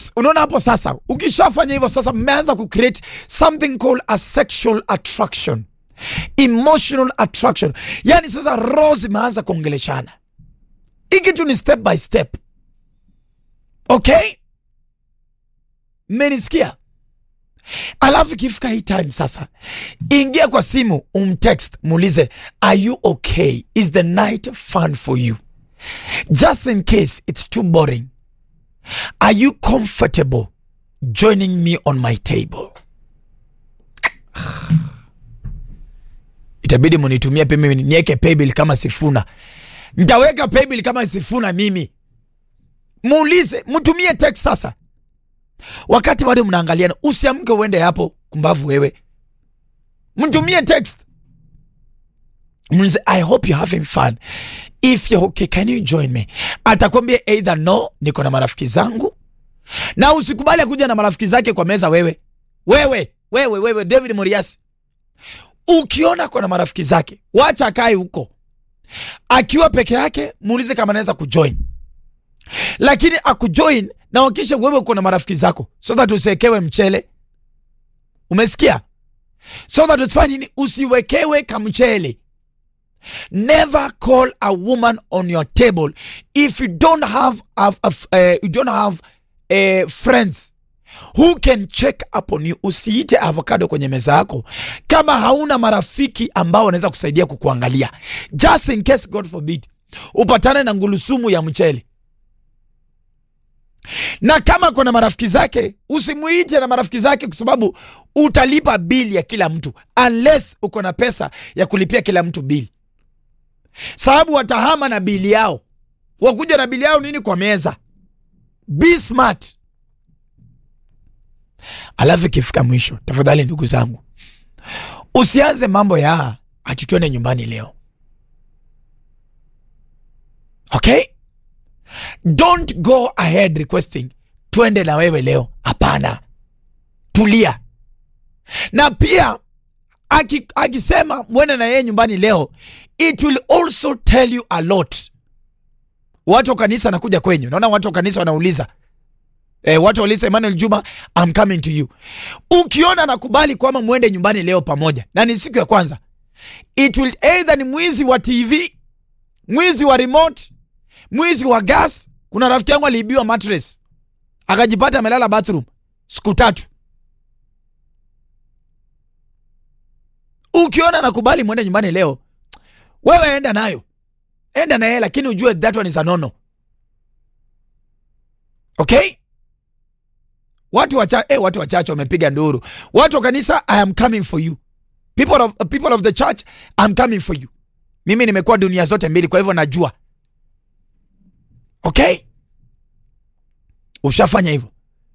Yes, unaona hapo sasa, ukishafanya hivyo sasa, mmeanza kucreate something called a sexual attraction, emotional attraction. Yani sasa roho zimeanza kuongeleshana. Hii kitu ni step by step, okay? Mmenisikia? Alafu ikifika hii time sasa, ingia kwa simu, umtext, muulize are you okay, is the night fun for you, just in case it's too boring Are you comfortable joining me on my table? Itabidi munitumie pia mimi niweke paybill kama Sifuna. Nitaweka paybill kama Sifuna mimi. Muulize, mtumie text sasa. Wakati bado mnaangaliana, usiamke uende hapo kumbavu wewe. Mtumie text. Muulize, I hope you're having fun. If you're okay, can you join me? Atakwambia either no, niko na marafiki zangu, na usikubali kuja na marafiki zake kwa meza. Wewe wewe wewe wewe, David Moriasi, ukiona kwa na marafiki zake, wacha akae huko. Akiwa peke yake, muulize kama anaweza kujoin, lakini akujoin na wakisha wewe uko na marafiki zako, so that usiwekewe mchele. Umesikia? So that usifanye nini? Usiwekewe kamchele. Never call a woman on your table if you don't have, have, have uh, you don't have uh, friends who can check up on you. Usiite avocado kwenye meza yako kama hauna marafiki ambao wanaweza kusaidia kukuangalia, just in case God forbid upatane na ngulusumu ya mchele. Na kama kuna marafiki zake, usimuite na marafiki zake, kwa sababu utalipa bili ya kila mtu, unless uko na pesa ya kulipia kila mtu bili sababu watahama na bili yao, wakuja na bili yao nini kwa meza. Be smart. Alafu ikifika mwisho, tafadhali ndugu zangu, usianze mambo ya ati twende nyumbani leo, okay? Don't go ahead requesting twende na wewe leo. Hapana, tulia. Na pia akisema mwende na yeye nyumbani leo it will also tell you a lot. Watu wa kanisa nakuja kwenyu, naona watu wa kanisa wanauliza eh, watu wauliza Emmanuel Juma, I'm coming to you. Ukiona nakubali kwamba mwende nyumbani leo pamoja na ni siku ya kwanza, it will either ni mwizi wa TV, mwizi wa remote, mwizi wa gas. Kuna rafiki yangu aliibiwa mattress akajipata amelala bathroom siku tatu. Ukiona nakubali mwende nyumbani leo wewe enda nayo, enda na yeye, lakini ujue that one is a nono. Okay, watu wacha eh, watu wachache wamepiga nduru. Watu wa kanisa, I am coming for you. People of, people of the church, I am coming for you. Mimi nimekuwa dunia zote mbili, kwa hivyo najua. Okay, ushafanya hivyo,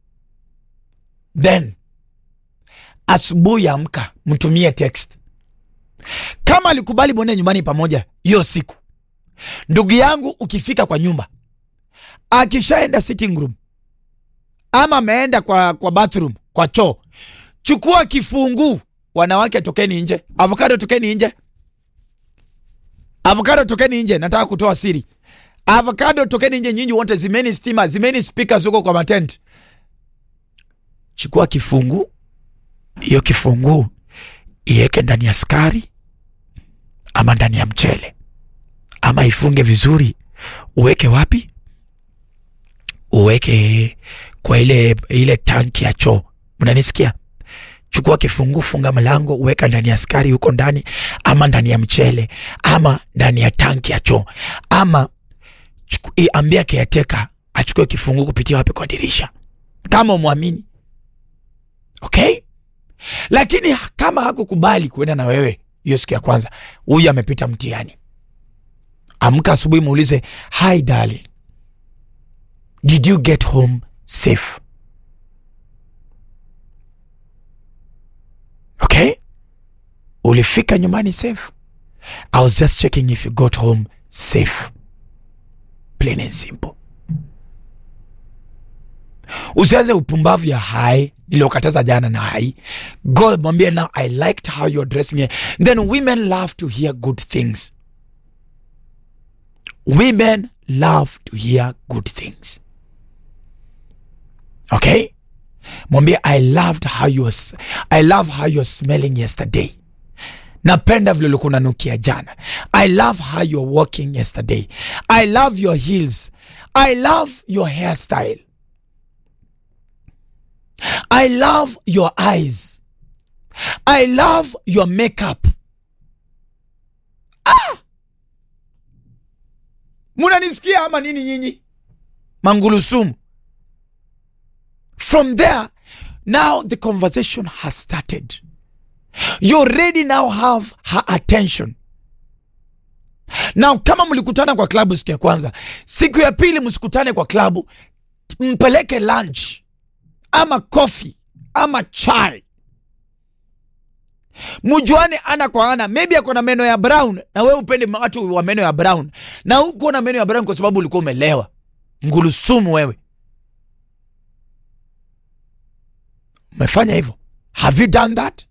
then asubuhi amka, mtumie text kama alikubali mwende nyumbani pamoja hiyo siku. Ndugu yangu, ukifika kwa nyumba, akishaenda sitting room ama ameenda kwa, kwa bathroom, kwa choo, chukua kifunguu. Wanawake tokeni nje, avocado tokeni nje, avocado tokeni nje. Nataka kutoa siri, avocado tokeni nje, nyinyi wote, zimeni stima, zimeni speakers huko kwa matent. Chukua kifunguu, hiyo kifunguu iweke ndani ya skari ama ndani ya mchele ama ifunge vizuri. Uweke wapi? Uweke kwa ile ile tanki ya choo. Mnanisikia? Chukua kifunguu, funga mlango, uweka ndani ya skari huko ndani, ama ndani ya mchele, ama ndani ya tanki ya choo, ama ambia caretaker achukue kifunguu kupitia wapi? Kwa dirisha, kama umwamini. Okay, lakini kama hakukubali kuenda na wewe hiyo siku ya kwanza, huyu amepita mtihani. Amka asubuhi, muulize hi darling, did you get home safe? Okay, ulifika nyumbani safe? I was just checking if you got home safe. Plain and simple. Usianze upumbavu ya hai niliokataza jana na hai. God mwambie now I liked how you're dressing here. Then women love to hear good things. Women love to hear good things. okay mwambie i loved how you was, i love how you were smelling yesterday napenda vile ulikuwa unanukia jana i love how you're walking yesterday i love your heels i love your hairstyle i love your eyes i love your makeup ah! munanisikia ama nini nyinyi mangulusumu from there now the conversation has started you already now have her attention now kama mlikutana kwa klabu siku ya kwanza siku ya pili msikutane kwa klabu mpeleke lunch ama coffee ama chai mjuane ana kwa ana maybe ako na meno ya brown na wewe upende watu wa meno ya brown na huko na meno ya brown kwa sababu ulikuwa umelewa ngulusumu wewe umefanya hivyo have you done that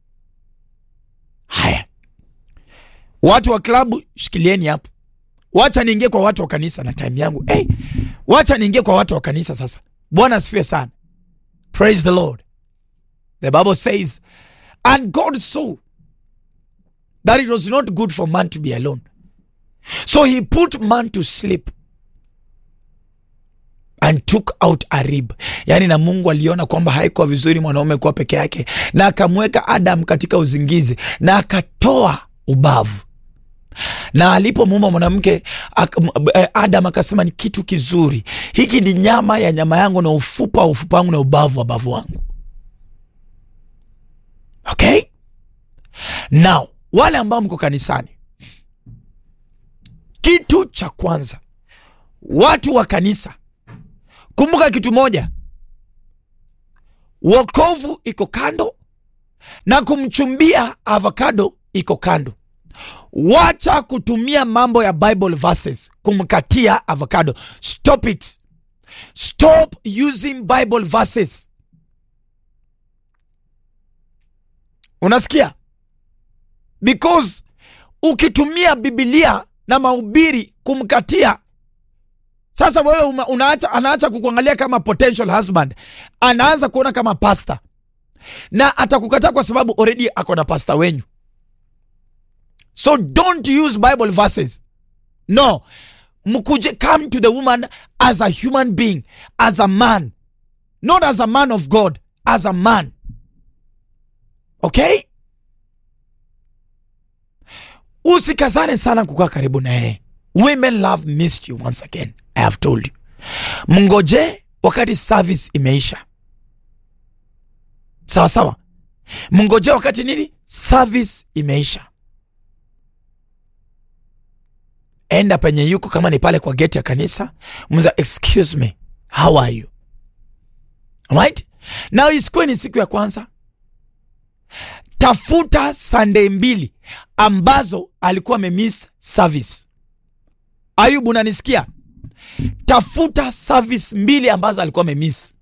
haya watu wa klabu shikilieni hapo wacha niingie kwa watu wa kanisa na time yangu hey, wacha niingie kwa watu wa kanisa sasa bwana asifiwe sana praise the lord the bible says and god saw that it was not good for man to be alone so he put man to sleep and took out a rib yaani na mungu aliona kwamba haikuwa vizuri mwanaume kuwa peke yake na akamweka adam katika uzingizi na akatoa ubavu na alipomuumba mwanamke ak- eh, adam akasema ni kitu kizuri hiki ni nyama ya nyama yangu na ufupa wa ufupa wangu na ubavu wa bavu wangu okay now wale ambao mko kanisani kitu cha kwanza watu wa kanisa kumbuka kitu moja wokovu iko kando na kumchumbia avocado iko kando wacha kutumia mambo ya bible verses kumkatia avocado stop it stop using bible verses unasikia because ukitumia bibilia na mahubiri kumkatia sasa wewe uma- unaacha, anaacha kukuangalia kama potential husband anaanza kuona kama pasta na atakukataa kwa sababu already ako na pasta wenyu so don't use bible verses no mkuje come to the woman as a human being as a man not as a man of god as a man okay usikazane sana kukaa karibu na yeye women love missed you once again i have told you mngoje wakati service imeisha sawa sawa mngoje wakati nini service imeisha enda penye yuko kama ni pale kwa geti ya kanisa mza excuse me how are you right now isikuwe ni siku ya kwanza tafuta sunday mbili ambazo alikuwa amemiss service ayubu unanisikia tafuta service mbili ambazo alikuwa amemiss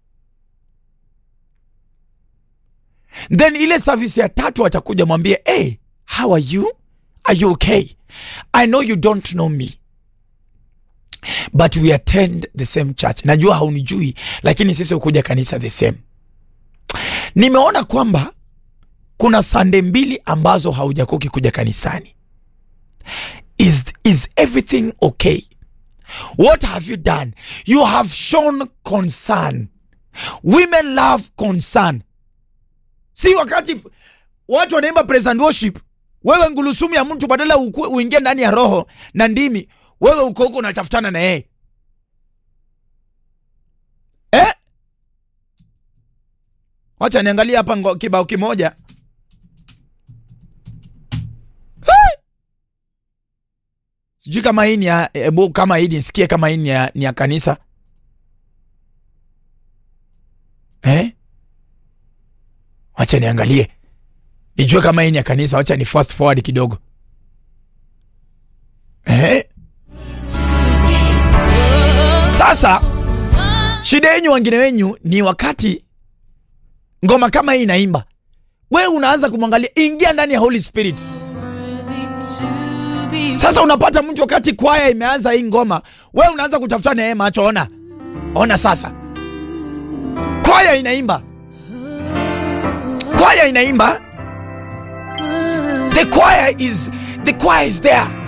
then ile service ya tatu atakuja mwambie hey, how are you are you okay i know you don't know me but we attend the same church najua haunijui lakini sisi hukuja kanisa the same nimeona kwamba kuna sande mbili ambazo haujakuwa ukikuja kanisani is, is everything okay what have you done you have shown concern women love concern si wakati watu wanaimba praise and worship wewe ngulusumu ya mtu badala uku- uingie ndani ya roho na ndimi wewe uko huko unatafutana na yeye eh? wacha niangalie hapa ngo- kibao kimoja Hey! sijui kama hii ni ya ebu kama hii nisikie kama hii ni ya, ni ya kanisa eh? wacha niangalie nijue kama hii ni ya kanisa wacha ni fast forward kidogo eh? sasa shida yenyu wengine wenyu ni wakati ngoma kama hii inaimba wewe unaanza kumwangalia ingia ndani ya holy spirit sasa unapata mtu wakati kwaya imeanza hii ngoma wewe unaanza kutafuta na yeye macho ona ona sasa kwaya inaimba, kwaya inaimba. The choir is the choir is there.